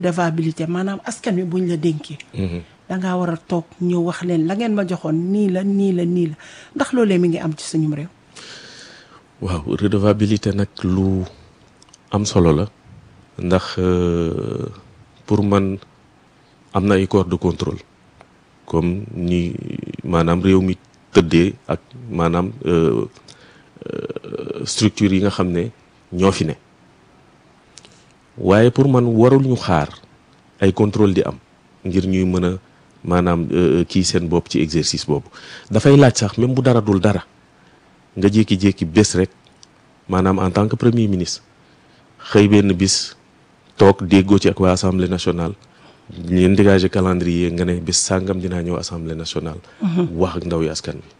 redevabilité maanaam askan wi buñ la dénkee dangaa war a toog ñëw wax leen la ngeen ma joxoon nii la nii la nii la ndax loolee mi ngi am ci suñum réew waaw redevabilité nag lu am solo la ndax euh, pour man am na ay corps de contrôle comme ni maanaam réew mi tëddee ak maanaam euh, euh, structure yi nga xam ne ñoo fi ne waaye pour man warul ñu xaar ay contrôle di am ngir ñuy mën a maanaam euh, kii seen bopp ci exercice boobu dafay laaj sax même bu dara dul dara nga jékki-jékki bés rek maanaam en tant que premier ministre xëy benn bis toog déggoo ci ak waa assemblée nationale leen dégager calendrier nga ne bés sàngam dinaa ñëw assemblée nationale. wax ak ndaw yi askan wi.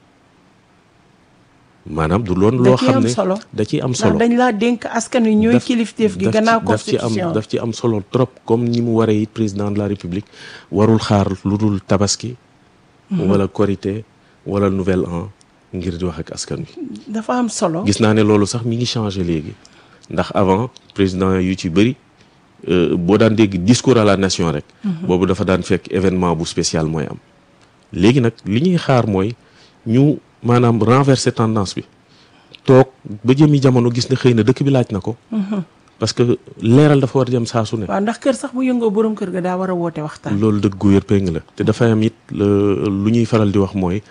maanaam du loon loo ciy xam am ne solo. da ciy am ndax solo. dañ laa dénk askan wi ñooy daf- kilifteef gi daf ci- gannaaw daf ci am constitution daf ci am solo trop comme ni mu waree it président de la république warul xaar lu dul tabaski. wala korité wala nouvel an ngir di wax ak askan wi. dafa am solo gis naa ne loolu sax mi ngi changé léegi ndax avant président yu ci bëri euh, boo daan dégg discours à la nation rek. boobu dafa daan fekk événement bu spécial mooy am. léegi nag li ñuy xaar mooy ñu maanaam renverser tendance bi toog ba jëmi jamono gis ne xëy na dëkk bi laaj na ko. parce que leeral dafa war a jëm saa su ne. waaw ndax kër sax bu yëngoo borom kër ga daa war a woote waxtaan loolu dëgg gu wér péng la te dafay am it le- lu ñuy faral di wax mooy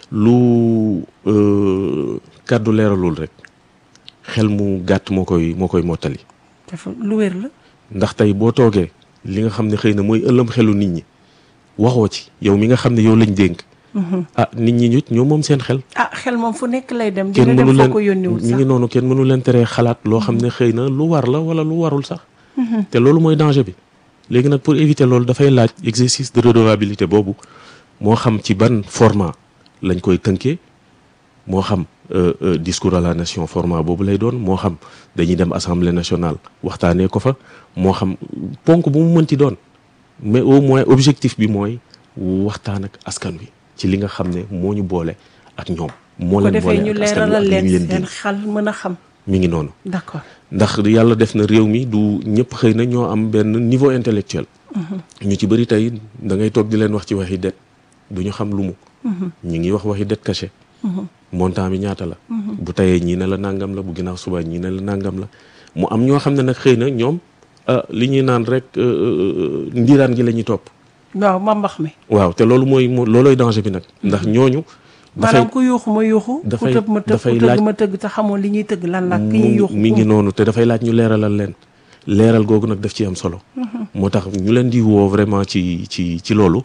lu euh, kàddu leeralul rek xel mu gàtt moo koy moo koy mottali dafa lu wér la ndax tey boo toogee li nga xam ne xëy na mooy ëllëm xelu nit ñi waxoo ci yow mi nga xam ne yow lañ dénk ah nit ñi ñut ñoo moom seen xel ah xel moom fu nekk lay dem kenn dina mënu dem foo leen ko yónniwul mi sax ngi noonu kenn mënu leen teree xalaat loo xam ne xëy na lu war la wala lu warul sax te loolu mooy danger bi léegi nag pour éviter loolu dafay laaj exercice de redevabilité boobu moo xam ci ban format lañ koy tënkee moo xam euh, euh, discours à la nation format boobu lay doon moo xam dañuy dem assemblée nationale waxtaanee ko fa moo xam ponk bu mu mënti doon mais au moins objectif bi mooy waxtaan ak askan wi ci li nga xam ne moo ñu boole ak ñoom. moo ko leen defee boole ñu ak askan wi ak leeralal li leen ñu leen seen dénk xel mën a xam mi ngi noonu. d'accord ndax yàlla def na réew mi du ñëpp xëy na ñoo am benn niveau intellectuel ñu ci bëri tey da ngay toog di leen wax ci waxi det du ñu xam lu mu ñu ngi wax waxi det caché montant bi ñaata la bu tayee ñii ne la nangam la bu ginnaaw suba ñii ne la nangam la mu am ñoo xam ne nag xëy na ñoom ah, li ñuy naan rek euh, euh, ndiiraan gi la ñuy topp waaw ma mbax mi waaw te loolu mooy moo loolooy danger bi nag ndax ñooñu dafay maanaam ku yuuxu ma yuuxu ku dafay- tëb ma tëb dafay ku tëgg laaj- ma tëgg te xamoon li ñuy tëgg lan la ki ñuy mu yuuxu mi ngi noonu te dafay laaj ñu leeralal leen leeral googu nag daf ci am solo moo tax ñu leen di woo vraiment ci ci ci loolu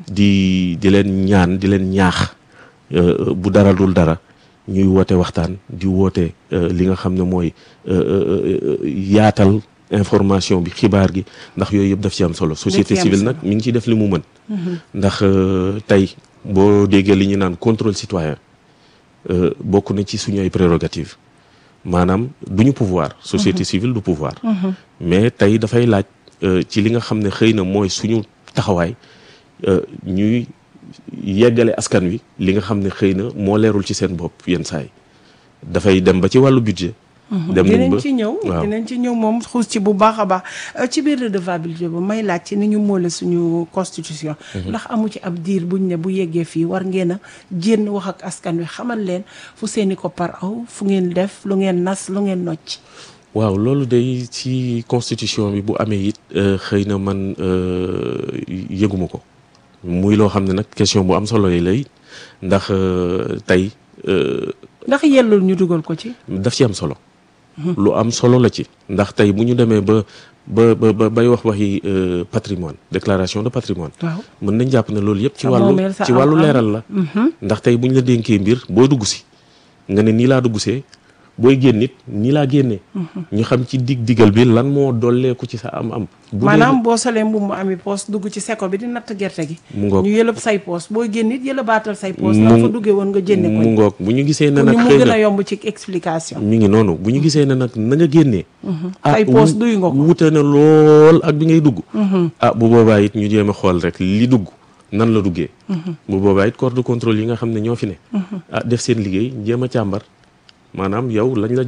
di di leen ñaan di leen ñaax euh, bu dara dul dara ñuy woote waxtaan di woote euh, li nga xam ne mooy euh, euh, euh, yaatal information bi xibaar gi ndax yooyu yëpp daf ci am solo société am civile solo. nag mi ngi ci def li mu mën ndax euh, tey boo déggee li ñu naan contrôle citoyen euh, bokk na ci suñu ay prérogatives maanaam du ñu pouvoir société civile du pouvoir mais tey dafay laaj euh, ci li nga xam ne xëy na mooy suñu taxawaay euh, ñuy yeggale askan wi li nga xam ne xëy na moo leerul ci seen bopp yenn saa yi dafay dem ba ci wàllu budget dem nañ dinañ ba ci ñëw waaw. dinañ ci ñëw moom xuus ci bu baax a baax Euh, ci biir redevabilité ba may laaj ci ni ñu moole suñu constitution ndax amu ci ab diir buñ ne bu yeggee fii war ngeen a jénn wax ak askan wi xamal leen fu seeni ko par aw fu ngeen def lu ngeen nas lu ngeen nocc waaw loolu day ci constitution bi bu amee it euh, xëy na man euh, yëguma ko muy loo xam ne nag question bu am solo yi lay ndax euh, tey euh, ndax yellul ñu dugal ko ci daf ci am solo lu am solo la ci ndax tey bu ñu demee ba ba ba ba bay wax waxi euh, patrimoine déclaration de patrimoine waaw mën nañ jàpp ne loolu yëpp ci Sa wàllu moomeel, sa ci wàllu am-am. leeral la ndax tey bu ñu la dénkee mbir booy dugg si nga ne nii laa dugg see booy génn it nii laa génnee ñu xam ci dig digal bi lan moo dolleeku ci sa am am bu dee maanaam boo solee mbubb mu ami poos dugg ci seko bi di natt gerte gi mu ngoog ñu yëlëb say poos boo génn it yëlëbaatal say poos Mu- la fa duggee woon nga jénne ko mu ngoog bu ñu gisee ne pour nag ñu mu xëy gën na a yomb ci explication mi ngi noonu bu ñu gisee ne nag na nga génnee Say poos wu- duy nga ko. wute na lool ak bi ngay dugg ah bu boobaa it ñu jéem a xool rek li dugg nan la duggee bu boobaa it corps de contrôle yi nga xam ne ñoo fi ne ah def seen liggéey jéem a càmbar maanaam yow lañ la joxoon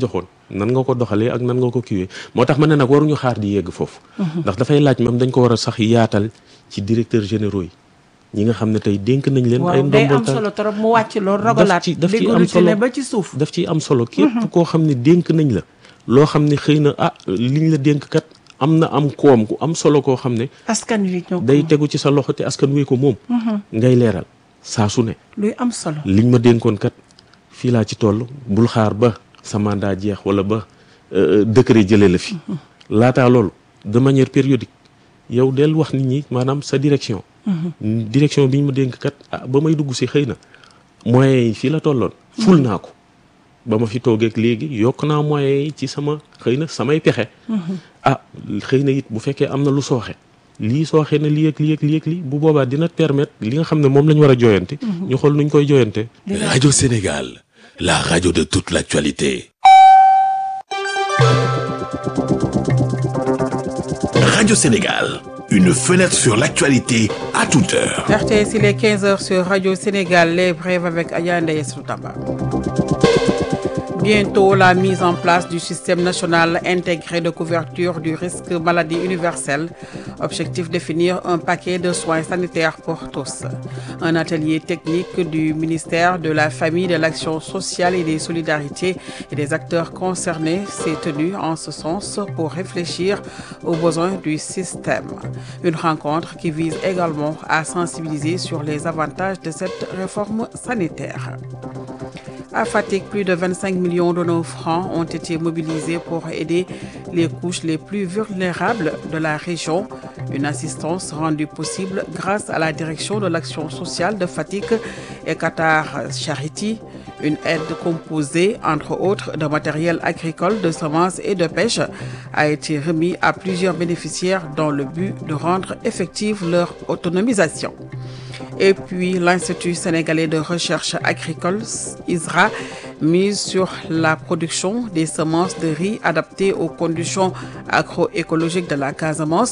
nan nga ko doxalee ak nan nga ko kiwee moo tax ma ne nag waruñu xaar di yegg foofu ndax dafay laaj même dañ ko war a sax yaatal ci directeur généraux yi ñi nga xam ne tey dénk nañ leen ay waaw day ndombol am tànk solo trop mu wàcc loolu rogalaat ci daf ci am déggoo solo ne ba ci suuf daf ciy am solo képp koo xam ne dénk nañ la loo xam ne xëy na ah liñ la dénk kat am na am koom ku am solo koo xam ne askan wi ñoo ko day tegu ci sa loxo te askan wee ko moom ngay leeral saa su ne luy am solo liñ ma dénkoon kat fii laa ci toll bul xaar ba sa mandat jeex wala ba euh, décret jëlee la fi laataa loolu de manière périodique yow del wax nit ñi maanaam sa direction direction bi ñu ma dénk kat ah ba may dugg si xëy na moyens yi fii la tolloon ful naa ko ba ma fi toogeek léegi yokk naa moyens yi ci sama xëy na samay pexe ah xëy na it bu fekkee am na lu sooxe lii sooxe na lii ak lii ak lii ak lii bu boobaa dina permettre li nga xam ne moom la ñu war a jooyante ñu xool nuñ koy jooyante Radio Sénégal, la radio de toute l'actualité. Radio Sénégal, une fenêtre sur l'actualité à toute heure. RTS, il est 15h sur Radio Sénégal, les brèves avec Ayanda Yesrutaba. Bientôt la mise en place du système national intégré de couverture du risque maladie universelle. Objectif définir un paquet de soins sanitaires pour tous. Un atelier technique du ministère de la Famille, de l'Action sociale et des Solidarités et des acteurs concernés s'est tenu en ce sens pour réfléchir aux besoins du système. Une rencontre qui vise également à sensibiliser sur les avantages de cette réforme sanitaire. À Fatigue, plus de 25 millions de nos francs ont été mobilisés pour aider les couches les plus vulnérables de la région. Une assistance rendue possible grâce à la direction de l'action sociale de Fatigue et Qatar Charity. Une aide composée, entre autres, de matériel agricole, de semences et de pêche a été remis à plusieurs bénéficiaires dans le but de rendre effective leur autonomisation. Et puis l'Institut sénégalais de recherche agricole, ISRA, mise sur la production des semences de riz adaptées aux conditions agroécologiques de la Casamance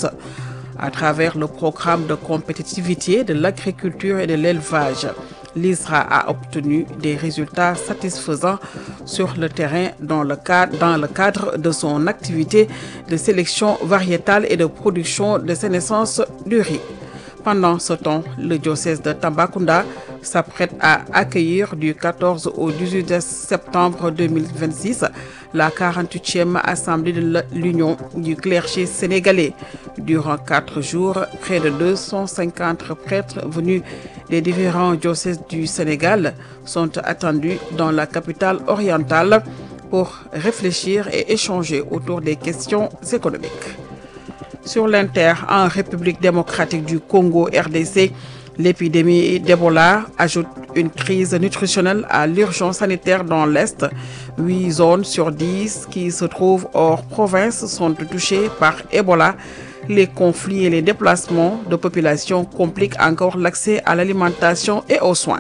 à travers le programme de compétitivité de l'agriculture et de l'élevage. L'ISRA a obtenu des résultats satisfaisants sur le terrain dans le, cadre, dans le cadre de son activité de sélection variétale et de production de sénescence du riz. Pendant ce temps, le diocèse de Tambacounda s'apprête à accueillir du 14 au 18 septembre 2026 la 48e assemblée de l'Union du clergé sénégalais. Durant quatre jours, près de 250 prêtres venus des différents diocèses du Sénégal sont attendus dans la capitale orientale pour réfléchir et échanger autour des questions économiques. Sur l'Inter, en République démocratique du Congo, RDC, l'épidémie d'Ebola ajoute une crise nutritionnelle à l'urgence sanitaire dans l'Est. Huit zones sur dix qui se trouvent hors province sont touchées par Ebola. Les conflits et les déplacements de population compliquent encore l'accès à l'alimentation et aux soins.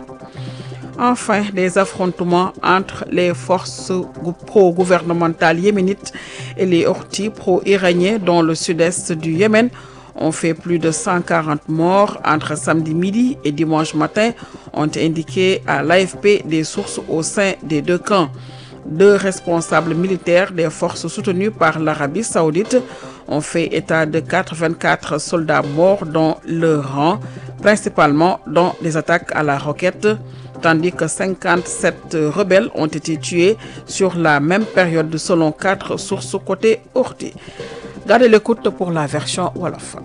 Enfin, des affrontements entre les forces pro-gouvernementales yéménites et les ortis pro-iraniens dans le sud-est du Yémen ont fait plus de 140 morts entre samedi midi et dimanche matin, ont indiqué à l'AFP des sources au sein des deux camps. Deux responsables militaires des forces soutenues par l'Arabie saoudite ont fait état de 84 soldats morts dans leur rang, principalement dans des attaques à la roquette, tandis que 57 rebelles ont été tués sur la même période selon quatre sources côté Orti. Gardez l'écoute pour la version Wolof.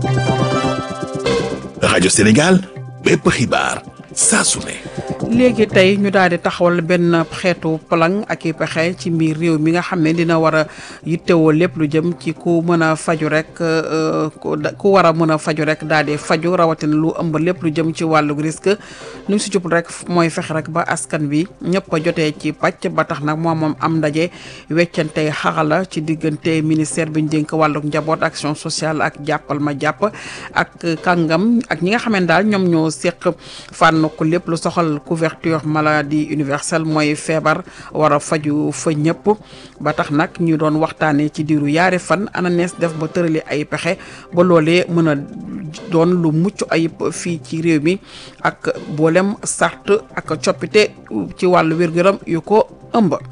Radio Sénégal, bépp xibaar saa su ne. léegi tey ñu daal di taxawal benn xeetu plan ak i pexe ci mbir réew mi nga xam ne dina war a yittewoo lépp lu jëm ci ku mën a faju rek ku war a mën a faju rek daal di faju rawatina lu ëmb lépp lu jëm ci wàllu risque lu si jub rek mooy fexe rek ba askan bi ñëpp a jotee ci pàcc ba tax nag moom moom am ndaje weccante xarala ci diggante ministère bi ñu dénk wàllu njaboot action sociale ak jàppal ma jàpp ak kàngam ak ñi nga xam ne daal ñoom ñoo seq fànn ko lépp lu soxal couverture maladie universelle mooy feebar war a faju fa ñëpp ba tax nag ñu doon waxtaanee ci diiru yaari fan ana nees def ba tërali ay pexe ba loolee mën a doon lu mucc ayib fii ci réew mi ak boolem sart ak coppite ci wàllu wér-gu-yaram yu ko ëmb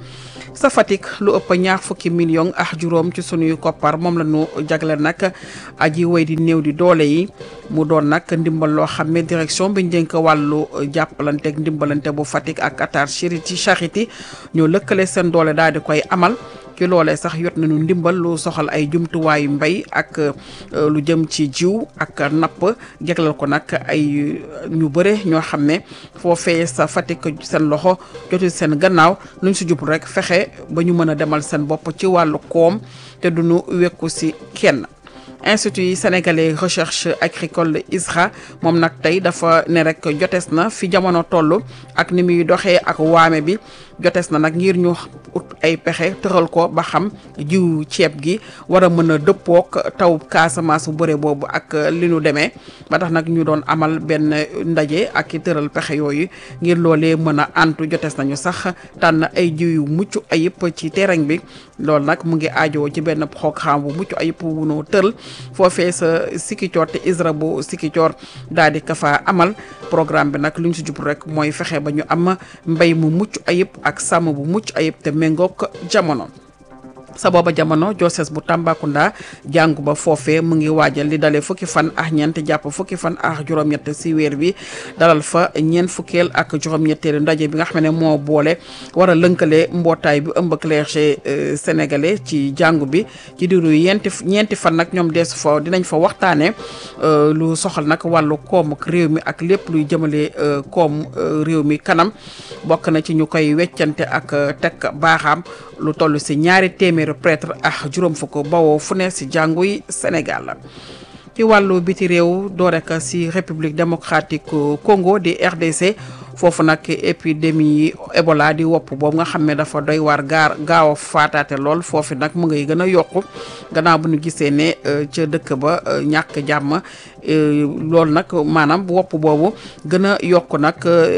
sa Fatick lu ëpp ñaar fukki million ak juróom ci sunuy koppar moom la ñu jagle nag aji way di néew di doole yi mu doon nag ndimbal loo xam ne direction bi njënk wàllu jàppalante ak ndimbalante bu Fatick ak Qatar Charity Charity ñoo lëkkale seen doole daal di koy amal ci loolee sax yot nañu ndimbal lu soxal ay jumtuwaayu mbay ak lu jëm ci jiw ak napp jeglal ko nag ay ñu bëre ñoo xam ne foofee sa Fatick seen loxo jotul seen gannaaw luñ si jublu rek fexe ba ñu mën a demal seen bopp ci wàllu koom te duñu wekku si kenn institut sénégalais recherche agricole ISRA moom nag tey dafa ne rek jotees na fi jamono toll ak ni muy doxee ak waame bi jotees na nag ngir ñu ut ay pexe tëral ko ba xam jiw ceeb gi war a mën a dëppook taw Casamance bu bëre boobu ak li nu demee ba tax nag ñu doon amal benn ndaje ak i tëral pexe yooyu ngir loolee mën a antu jotees nañu sax tànn ay jiw yu mucc ayib ci terrain bi loolu nag mu ngi aajoo ci benn programme bu mucc ayib wu nu tëral foofee sa Sikicoor te ISRA bu Sikicoor daal di ka fa amal programme bi nag lu ñu si jublu rek mooy fexe ba ñu am mbay mu mucc ayib ak sàmm bu mucc ayib te méngook jamono. sa booba jamono Joses bu Tambacounda jàngu ba foofee mu ngi waajal li dalee fukki fan ak ñeent jàpp fukki fan ak juróom-ñett si weer bi dalal fa ñeent fukkeel ak juróom-ñetteelu ndaje bi nga xam ne moo boole war a lënkale mbootaay bi ëmb clergé sénégalais ci jàngu bi ci diiru yenti ñeenti fan nag ñoom deesu fa dinañ fa waxtaanee lu soxal nag wàllu koom ak réew mi ak lépp luy jëmale koom réew mi kanam bokk na ci ñu koy weccante ak teg baaxaam lu toll si ñaari téeméeri prêtre ak juróom fukk bawoo fu ne si jàngu yi Sénégal ci wàllu biti réew doo rek si République démocratique Congo di RDC foofu nag épidémie Ebola di wopp boobu nga xam ne dafa doy waar gaar gaaw a faataate lool foofu nag mu ngay gën a yokku gannaaw bu ñu gisee ne ca dëkk ba ñàkk jàmm loolu nag maanaam wopp boobu gën a yokk nag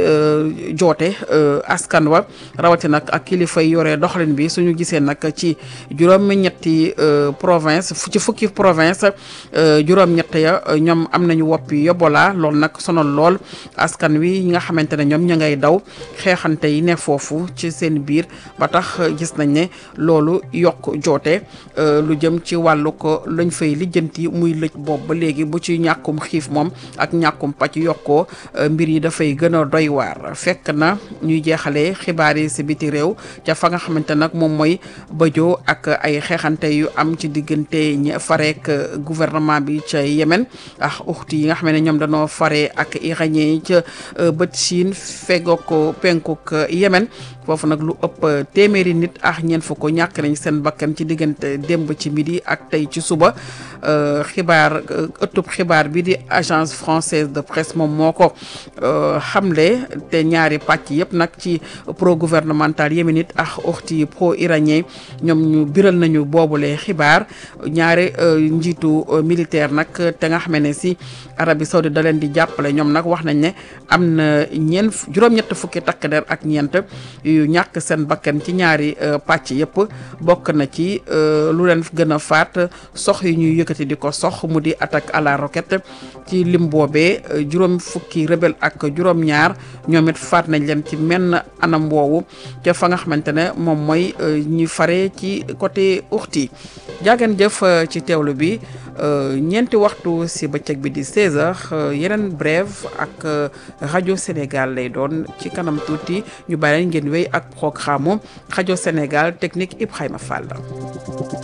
joote askan wa rawati nag ak kilifa yi yore doxalin bi suñu gisee nag ci juróom-ñetti province ci fukki province juróom-ñett ya ñoom am nañu woppi Ebola loolu nag sonal lool askan wi nga xamante ne ñoom ña ngay daw xeexante yi ne foofu ci seen biir ba tax gis nañ ne loolu yokk joote lu jëm ci wàllu ko lañ fay lijjanti muy lëj boobu ba léegi bu ci ñàkkum xiif moom ak ñàkkum pàcc yokkoo mbir yi dafay gën a doy waar fekk na ñuy jeexalee xibaar yi si biti réew ca fa nga xamante nag moom mooy bëjoo ak ay xeexante yu am ci diggante ñi fareek gouvernement bi ca Yémen ak uxti yi nga xam ne ñoom dañoo fare ak iranien yi ca bët Chine feggoog ko penkuk Yémen foofu nag lu ëpp téeméeri nit ak ñeent fukk ñàkk nañ seen bakkan ci diggante démb ci midi ak tey ci suba xibaar ëttub xibaar bi di agence française de presse moom moo ko xamle te ñaari pàcc yëpp nag ci pro gouvernemental yéménite ak uxti pro iranien ñoom ñu biral nañu boobule xibaar ñaari njiitu militaire nag te nga xam ne si Arabie Saoudite da leen di jàppale ñoom nag wax nañ ne am na ñeent juróom-ñett fukki takk der ak ñeent yu ñàkk seen bakkan ci ñaari pàcc yëpp bokk na ci lu leen gën a faat sox yi ñuy yëkkati di ko sox mu di attaque à la roquette ci lim boobee juróom fukki rebelle ak juróom-ñaar ñoom it faat nañ leen ci menn anam woowu ca fa nga xamante ne moom mooy ñi fare ci côté uxti jaagan jëf ci teewlu bi ñeenti waxtu si bëccëg bi di 16h yeneen brève ak rajo Sénégal lay doon ci kanam tuuti ñu bàyyi ngeen wéy ak programme rajo Sénégal technique Ibrahima Fall.